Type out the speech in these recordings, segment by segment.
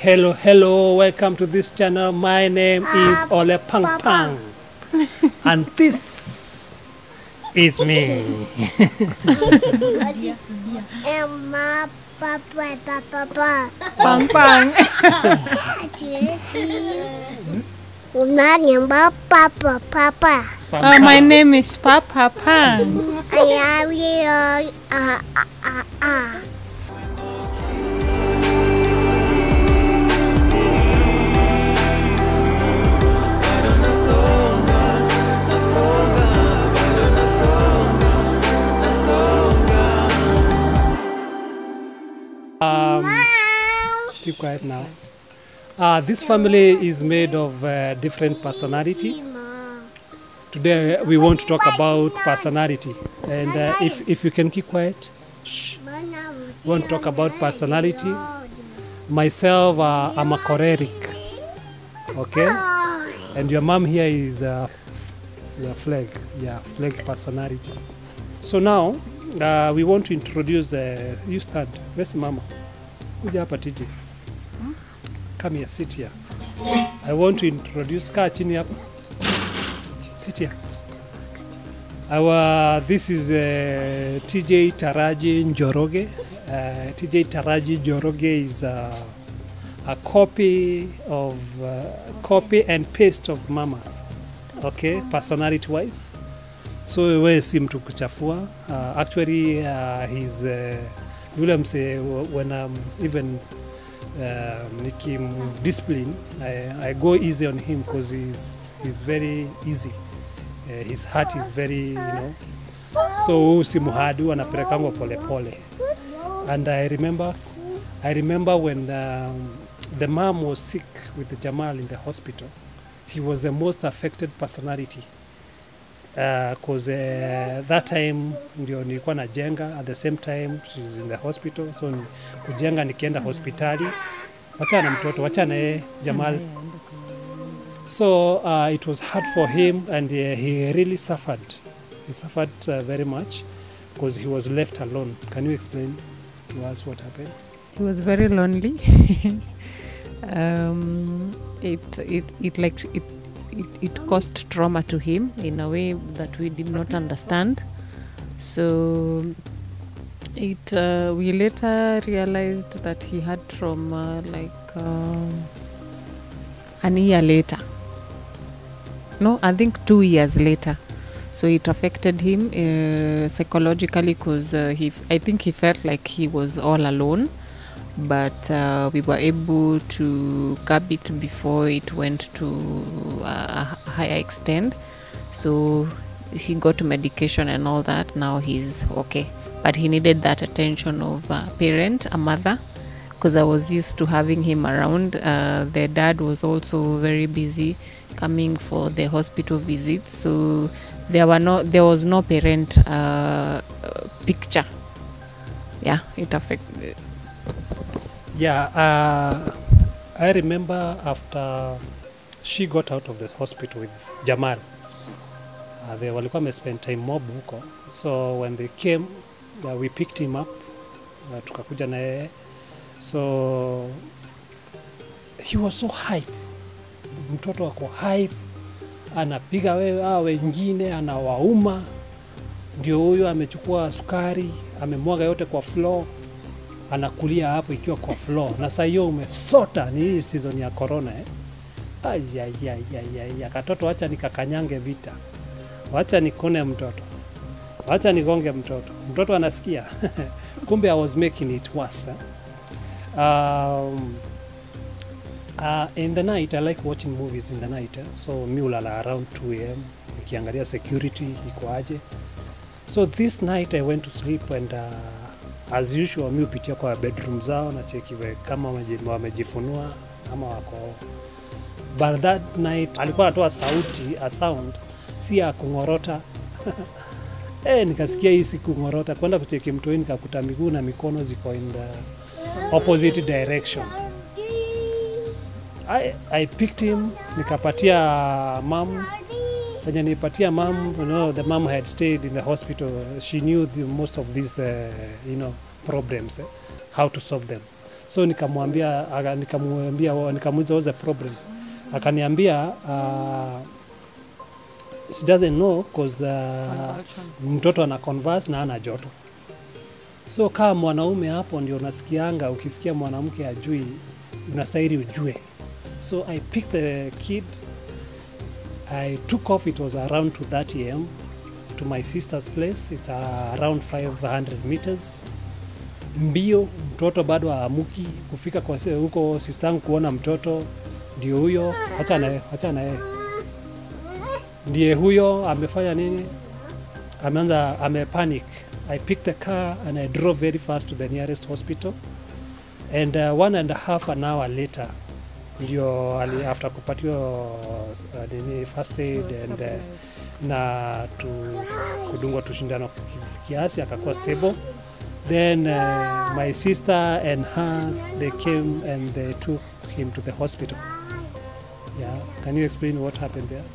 Hello, hello, welcome to this channel. My name is Ole Pang Pang. and this is me. Emma, papa, papa, Pang Pang. chị chị. Hôm nay những bác papa, papa. Uh, my name is Papa Pang. I am here. Ah, ah, ah, ah. Um, keep quiet now. Uh, this family is made of uh, different personality. Today we want to talk about personality. And uh, if, if you can keep quiet, shh. we want to talk about personality. Myself, uh, I'm a choleric. Okay? And your mom here is a, is a flag. Yeah, flag personality. So now uh, we want to introduce. Uh, you stand. Where's mama? Kuja hapa TJ. Come here, sit here. I want to introduce. Kaa chini hapa. Sit here. Our this is uh, TJ Taraji Njoroge. Uh, TJ Taraji Njoroge is uh, a copy of uh, copy and paste of mama. Okay, personality wise. So wewe si mtu kuchafua. Uh, actually uh, he's uh, yule mse when I'm even uh, nikim discipline I, I go easy on him because he's, he's very easy uh, his heart is very you know so huyu si muhadu anapelekangwa polepole and I remember I remember when um, the mom was sick with Jamal in the hospital he was the most affected personality because uh, that time ndio nilikuwa najenga at the same time she was in the hospital so ni- kujenga nikienda hospitali wachana na mtoto wachana yeye Jamal so uh, it was hard for him and uh, he really suffered he suffered uh, very much because he was left alone can you explain to us what happened He was very lonely. um, it, it, it like it, it, it caused trauma to him in a way that we did not understand. So it uh, we later realized that he had trauma like um, an year later. No, I think two years later. So it affected him uh, psychologically because uh, he, f- I think he felt like he was all alone. But uh, we were able to curb it before it went to a higher extent. So he got medication and all that. Now he's okay. But he needed that attention of a parent, a mother, because I was used to having him around. Uh, their dad was also very busy coming for the hospital visits, so there were no, there was no parent uh, uh, picture. Yeah, it affected. Yeah, uh, I remember after she got out of the hospital with Jamal. Uh, they walikuwa wamespend time mob huko, so when they came uh, we picked him up uh, tukakuja na yeye so he was so hype, mtoto ako hype, anapiga wewe hawa wengine, anawauma. Ndio huyo amechukua sukari amemwaga yote kwa floor anakulia hapo ikiwa kwa floor na saa hiyo umesota. Ni hii season ya corona eh? Ayayayayaya, katoto, wacha nikakanyange vita, wacha nikone mtoto, wacha nigonge mtoto. Mtoto anasikia kumbe I was making it worse eh? um, uh, in the night I like watching movies in the night eh? so mi ulala around 2 am nikiangalia security iko aje so this night I went to sleep and uh, as usual mi hupitia kwa bedroom zao na cheki we- kama wameji- wamejifunua ama wako but that night alikuwa anatoa sauti a sound si ya kung'orota eh, nikasikia hii si kung'orota kwenda kucheki mtoi nikakuta miguu na mikono ziko in the opposite direction I, I picked him nikapatia mam wenye nipatia mam you know, the mom had stayed in the hospital she knew the, most of these uh, you know, problems eh, how to solve them so nikamwambia aka- nikamwambia nikamuuliza what's the problem akaniambia uh, she doesn't know cause uh, mtoto ana converse na ana joto so kama mwanaume hapo ndio unasikianga ukisikia mwanamke ajui unastahili ujue so i picked the kid i took off it was around 230 am to my sister's place it's uh, around 500 meters mbio mtoto bado aamuki kufika kwa se- huko sistangu kuona mtoto ndio huyo hacha naye hacha naye ndiye huyo amefanya nini ameanza amepanic i picked the car and i drove very fast to the nearest hospital and uh, one and a half an hour later ndio ali after kupatiwa uh, nini first aid and uh, na tu, kudungwa tushindano ki- kiasi akakuwa stable then uh, my sister and her they came and they took him to the hospital yeah can you explain what happened there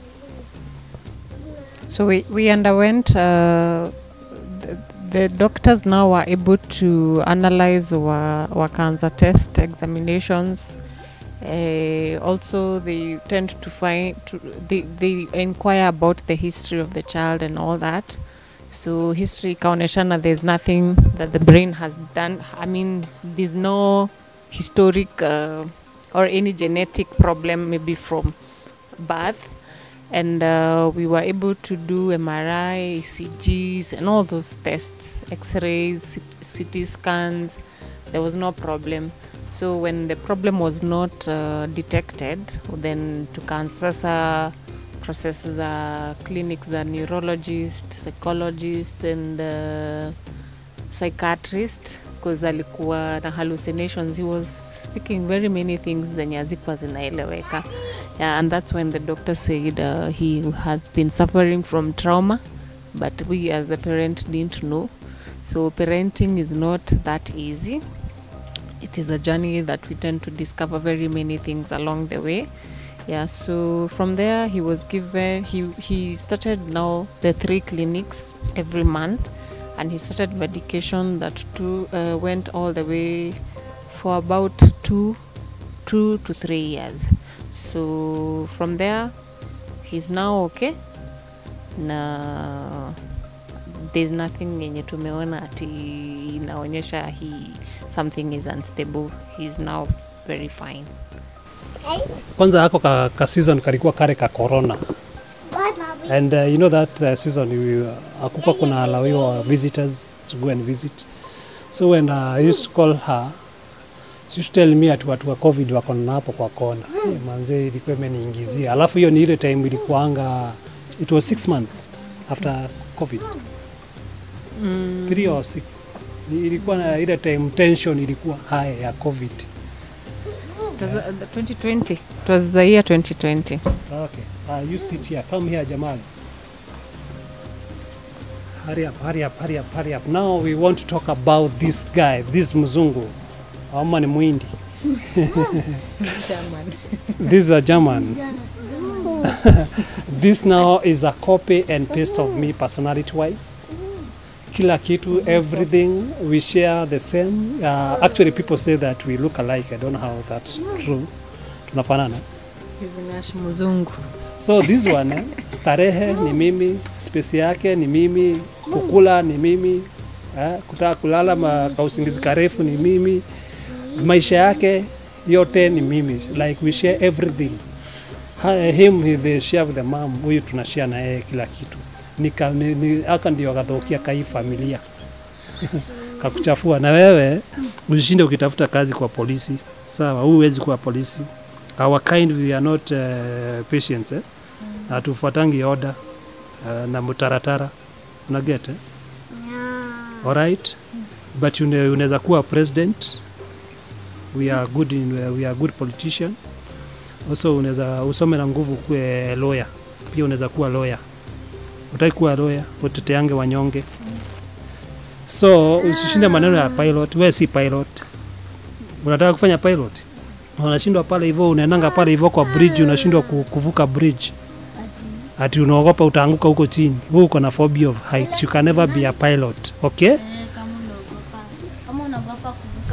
So we, we underwent, uh, the, the doctors now were able to analyze our, our cancer test examinations. Uh, also, they tend to find, to, they, they inquire about the history of the child and all that. So history ikaoneshana there's nothing that the brain has done. I mean, there's no historic uh, or any genetic problem maybe from birth and uh, we were able to do MRI, ECGs, and all those tests, X-rays, CT scans. There was no problem. So when the problem was not uh, detected, then tukaanza sasa process za clinics za neurologist, psychologist and uh, psychiatrist because alikuwa na hallucinations he was speaking very many things zenye hazikuwa zinaeleweka yeah, and that's when the doctor said uh, he has been suffering from trauma but we as a parent didn't know so parenting is not that easy it is a journey that we tend to discover very many things along the way yeah so from there he was given he he started now the three clinics every month and he started medication that two uh, went all the way for about two two to three years so from there he's now okay na there's nothing yenye tumeona ati inaonyesha he something is unstable he's now very fine kwanza ako ka, ka season kalikuwa kare ka corona Bye, mommy. and uh, you know that uh, season we, uh, akuka kuna alawiwa visitors to go and visit so when uh, I used to call her she used to tell me ati watu wa covid wako na hapo kwa kona mm. manze ilikuwa imeniingizia alafu hiyo ni ile time ilikuanga it was six month after covid mm. three or six Ni- ilikuwa na ile time tension ilikuwa high ya covid it was uh, the 2020 it was the year 2020 Okay. Uh, you sit here. Come here, Jamal. Hurry up, hurry up, hurry up, hurry up. Now we want to talk about this guy, this mzungu. Ama ni mwindi. this is a German. this now is a copy and paste of me personality wise. Kila kitu, everything, we share the same. Uh, actually, people say that we look alike. I don't know how that's true. Tunafanana. Hizinash mzungu So this one eh, starehe ni mimi, space yake ni mimi, kukula ni mimi, eh, kutaka kulala ma, kausingizi karefu ni mimi, maisha yake yote ni mimi, like we share everything. Ha, him he- they share with the mom, huyu tunashare na yeye kila kitu. Nika, ni, ni, aka ndio akatokea kai familia kakuchafua. Na wewe usishinde ukitafuta kazi kwa polisi, sawa? Huwezi kuwa polisi our kind we are not uh, patients eh? hatufuatangi order uh, na mutaratara unaget eh? Yeah. alright but une- unaweza kuwa president we are good in, we are good politician also unaweza usome na nguvu kuwe lawyer pia unaweza kuwa lawyer utaki kuwa lawyer uteteange wanyonge so usishinde maneno ya pilot we si pilot unataka kufanya pilot unashindwa pale hivyo unaendanga pale hivyo kwa bridge unashindwa ku- kuvuka bridge ati unaogopa utaanguka huko chini wewe uko na phobia of heights you can never be a pilot okay Eh, kama unaogopa kama unaogopa kuvuka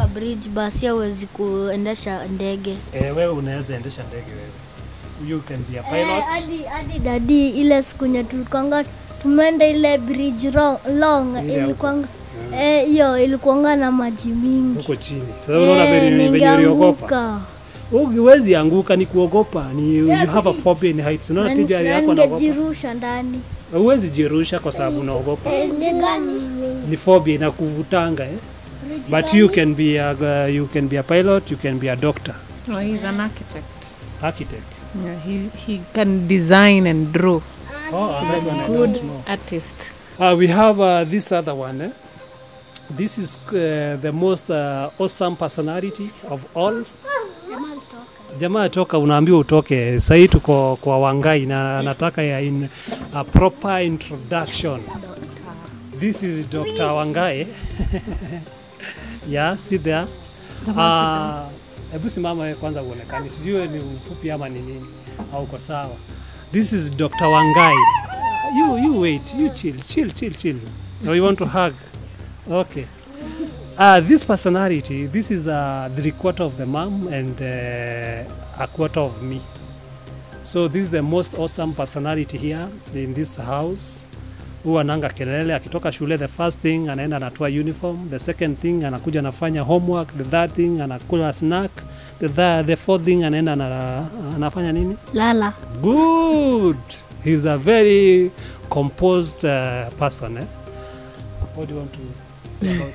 bridge basi hawezi kuendesha ndege. Eh, wewe unaweza endesha ndege wewe. You can be a Eh, pilot. hadi hadi dadi ile siku nye tulikwanga tumeenda ile bridge ro- long Ile ya ilikuanga eh, hiyo ilikuanga na maji mingi huko chini. Sasa unaona Eh, venye venye uliogopa. ningeanguka. Huwezi anguka, ni kuogopa. Ni you have a phobia in heights. Unaona Na- tija na yako anaogopa. ningejirusha ndani Huwezi jirusha kwa sababu unaogopa. Ni phobia inakuvutanga eh. But you can be a uh, you can be a pilot, you can be a doctor, No, he's an architect. architect. Yeah, he, he can design and draw. Oh, that one I Good don't know. artist. Uh, we have uh, this other one. Eh? This is uh, the most uh, awesome personality of all. Jamaa toka, unaambiwa utoke. Sahii tuko kwa Wangai na anataka ya in a proper introduction. This is Dr. Wangai. yeah, sit there. Ah, Hebu simama wewe kwanza uonekane, sijui wewe ni mfupi ama ni nini au uko sawa. This is Dr. Wangai. You you wait, you chill, chill, chill, chill. Or you want to hug? Okay. Uh, this personality, this is uh, three quarter of the mom and uh, a quarter of me. So this is the most awesome personality here in this house. Huwa ananga kelele akitoka shule, the first thing anaenda anatoa uniform, the second thing anakuja anafanya homework, the third thing anakula snack, the, third, the fourth thing anaenda ana, anafanya nini? lala Good. He's a very composed uh, person. Eh? What do you want to say about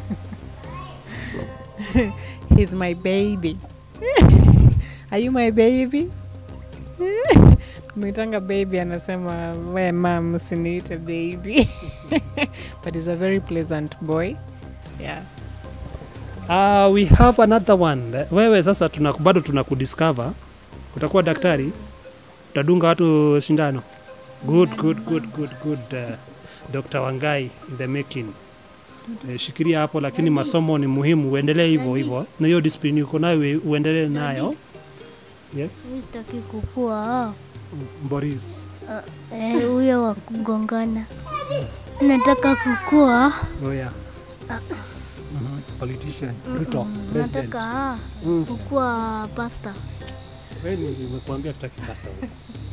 him? He's my baby. Are you my baby? Mwitanga baby anasema we mam usiniite baby. but he's a very pleasant boy. Yeah. Uh, we have another one. Wewe sasa tuna, bado tunakudiscover. Utakuwa daktari? Utadunga watu sindano? Good, good, good, good, good. Uh, Dr. Wangai in the making. Eh, shikilia hapo, lakini masomo ni muhimu, uendelee hivyo hivyo, na hiyo discipline uko nayo ue- uendelee nayo. Yes, mi sitaki kukua Boris. eh, huyo wa kugongana nataka kukua Oh yeah. Mhm. Politician. Ruto, president. nataka Mm. kukua pasta Wewe ni- nimekuambia tutaki pasta huko.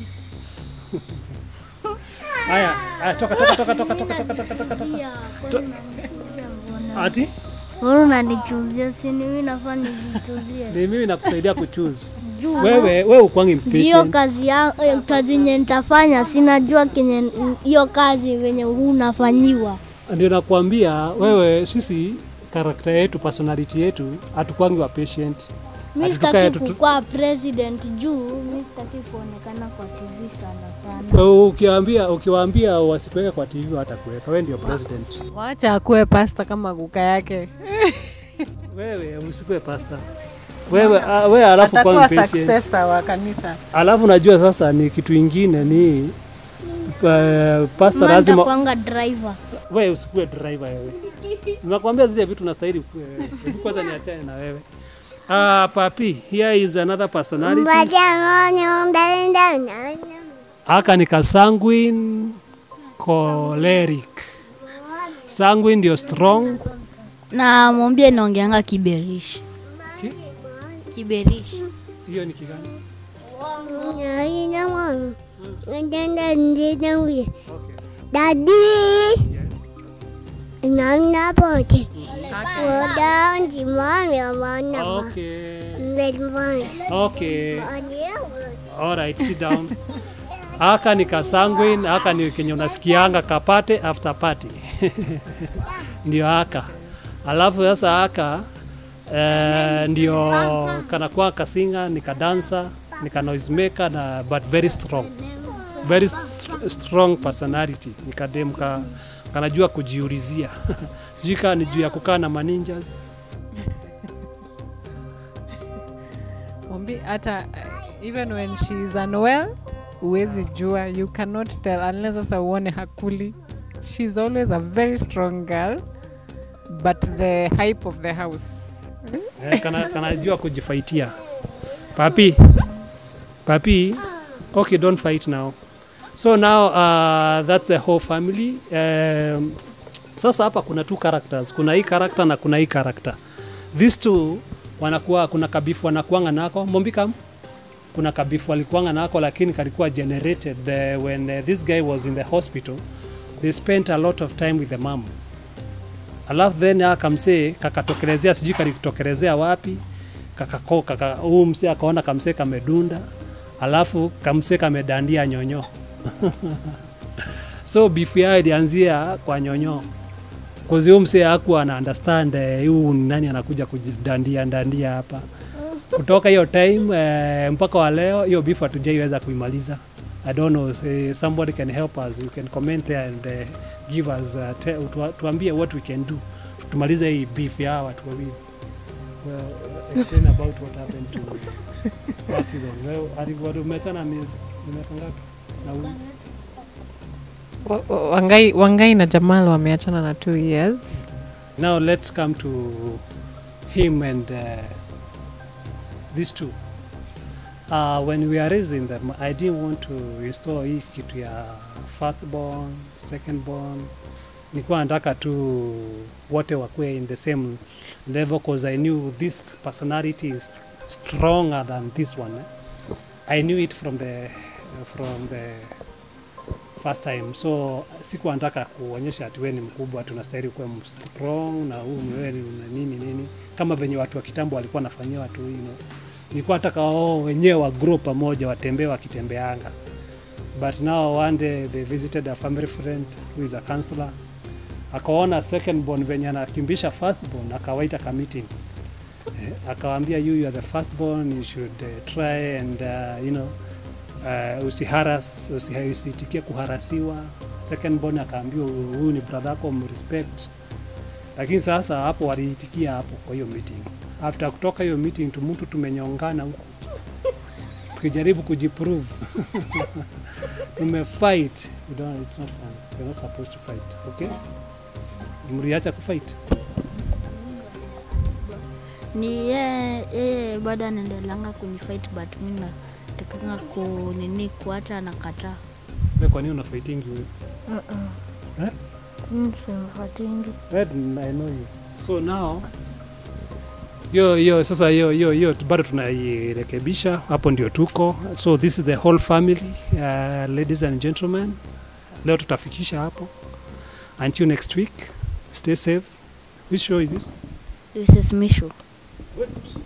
Haya, haya toka toka toka toka toka toka toka toka toka. Ati Wewe unanichuzia sini mimi nafaa nijichuzie ni mimi nakusaidia kuchoose. juu Wewe wewe ukwangi hiyo impatient. kazi ya eh, kazi yenye nitafanya sinajua kenye hiyo kazi venye unafanyiwa Ndio nakwambia wewe, sisi karakta yetu, personality yetu hatukwangi wa patient. mi Ati tukae sitaki tutu- kukua president juu mi sitaki kuonekana kwa tv sana sana Wewe Ukiwaambia ukiwaambia wasikuweke kwa TV watakuweka. Wewe ndio president. Wacha akuwe pasta kama kuka yake. Wewe usikuwe pasta. Wewe ah, wewe alafu kwa Atakuwa patient. successor wa kanisa. Alafu najua sasa ni kitu ingine ni uh, pasta lazima nitakwanga driver wewe usikuwe driver wewe. Nakwambia zile vitu nastahili kuwe wewe. Hebu Kwanza niachane na wewe. Ah, papi, here is another personality. Aka ni ka sanguine choleric. Sanguine ndio strong. Na mwambie naongeanga kiberishi. Ki? Kiberishi. Hiyo ni kigani? Okay. Daddy, Yes. nana pote. Woda ndimani amana. Okay. Ndimani. Okay. All right, sit down. Aka ni kasanguine, aka ni kenye unasikianga kapate after party. ndio aka. Alafu sasa aka eh, ndio kanakuwa kasinga, ni kadansa, ni ka noisemaker na but very strong. Very st strong personality. Ni kadem ka, kanajua kujiulizia. Sijui kama ni juu ya kukaa na maninjas. Mwambi hata uh, even when she is unwell huwezi jua you cannot tell unless sasa uone hakuli she's always a very strong girl but the hype of the house Eh, kana, kanajua kujifaitia. Papi, papi, okay, don't fight now. So now uh, that's the whole family. Um, sasa hapa kuna two characters, kuna hii character na kuna hii character. these two wanakuwa kuna kabifu wanakuanga nako mombikam kuna kabifu walikuanga nako lakini kalikuwa generated uh, when uh, this guy was in the hospital they spent a lot of time with the mom alafu then akamsee kakatokelezea sijui kalitokelezea wapi kakako kaka huu msee akaona kamsee kamedunda alafu kamsee kamedandia nyonyo so bifu yao ilianzia kwa nyonyo kozi huu msee hakuwa ana understand eh, huu ni nani anakuja kujidandia dandia hapa kutoka hiyo time eh, mpaka wa leo hiyo beef hatujaiweza kuimaliza I don't know eh, somebody can help us you can comment there and eh, give us uh, te, tua, tuambie what we can do tumalize hii beef ya hawa watu wawili well, explain about what happened to Basidon well, alikuwa umeachana miezi miaka ngapi na huyu Wa- wa- Wangai, Wangai na Jamal wameachana na two years. Now let's come to him and uh, these two. Uh, when we are raising them, I didn't want to restore hii kitu ya firstborn, secondborn. Nilikuwa nataka tu wote wakuwe in the same level because I knew this personality is stronger than this one. Eh? I knew it from the from the first time so sikuwa nataka kuonyesha ati wewe ni mkubwa tunastahili kuwa strong na huu ni wewe ni una nini nini kama venye watu wa kitambo walikuwa wanafanyia watu you know. nilikuwa nataka wao wenyewe wa grow pamoja watembee wakitembeanga but now one day they visited a family friend who is a counselor akaona second born venye anakimbisha first born akawaita ka meeting eh, akawaambia you, you are the first born you should uh, try and uh, you know uh, usiharas usi- usitikie kuharasiwa second born akaambiwa huyu ni brother yako mrespect lakini sasa hapo waliitikia hapo kwa hiyo meeting after kutoka hiyo meeting tu mtu tumenyongana huko tukijaribu kujiprove tumefight you don't, it's not fun you're not supposed to fight okay mliacha kufight ni yeye yeye bado anaendelanga kunifight but mi natakanga kunini kuacha nakataa we kwa nini unafaitingi huyu Eh? msimfatingi Red, I know you. So now hiyo hiyo sasa hiyo hiyo hiyo bado tunairekebisha, hapo ndio tuko. So this is the whole family uh, ladies and gentlemen, leo tutafikisha hapo. Until next week, stay safe. Which show is this? this is mishu Good.